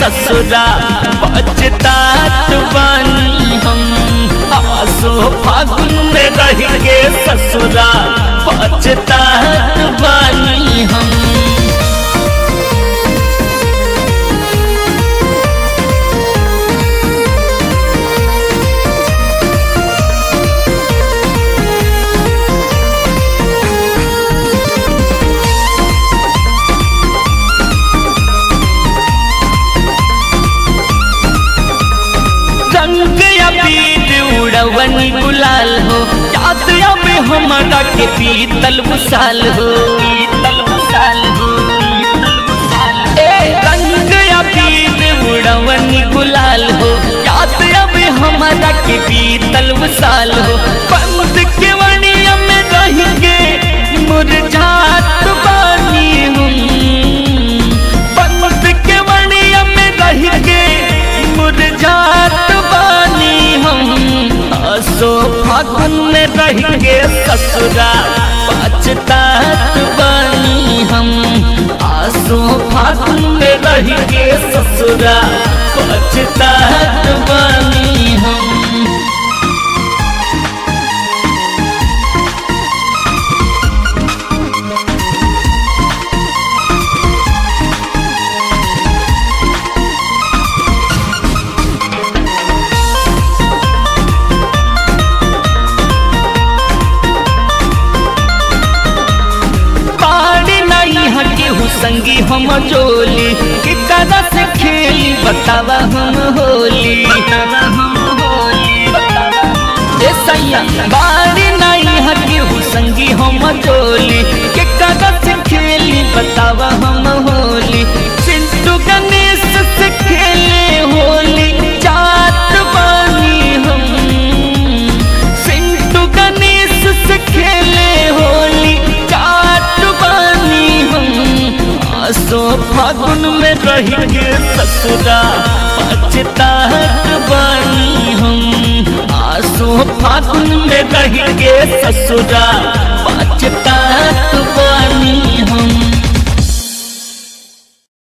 ससुरा बचतात बानी हम आसो फागुन में रह के ससुरा बचतात बानी हम रंग अबीर उड़वन गुलाल हो याद अब हमारा के पीतल भुसाल हो पीतल भुसाल हो ए रंग अबीर उड़वन गुलाल हो याद अब हमारा के पीतल भुसाल हो बंद के वणिया में रह के मुरझात बानी हम बंद के वणिया में रह के मुरझात बानी हम असो फागुन में रह के ससुरा पछतात बानी हम आसो फागुन में रह के ससुरा पछतात बानी हम बाड़ी नहीं हटी हूँ संगी हम जोली कि कदा से खेली बतावा हम होली ए सैया बाड़ी नहीं हटी हूँ संगी हम जोली कि कदा से खेली बतावा हम होली चिंटू गणेश से खेले होली जात बानी हम सिंटू गणेश से खेले होली जात बानी हम आसो फागुन में रह के ससुरा पछतात बानी हम आसो फागुन में रह के ससुरा